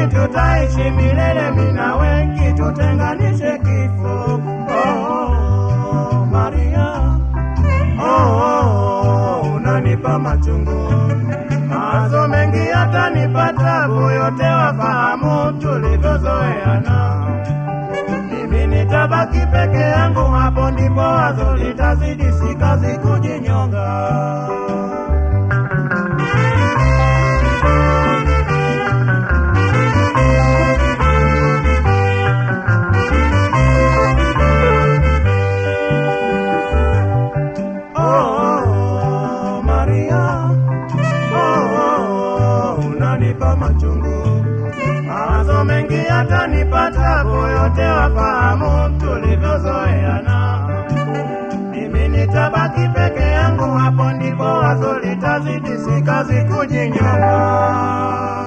tutaishi milele, mina wengi tutenganishe kifo. Oh, Maria, oh, oh, unanipa machungu, mawazo mengi yatanipa tabu, yote wafahamu tulivyozoeana. Mimi nitabaki peke yangu, hapo ndipo wazo litazidi, si kazi kujinyonga. Oh, oh, Maria, oh, oh, unanipa machungu, mawazo mengi yatanipa tabu, yote wafahamu tulivyozoeana. Mimi nitabaki peke yangu, hapo ndipo wazo litazidi, si kazi kujinyonga.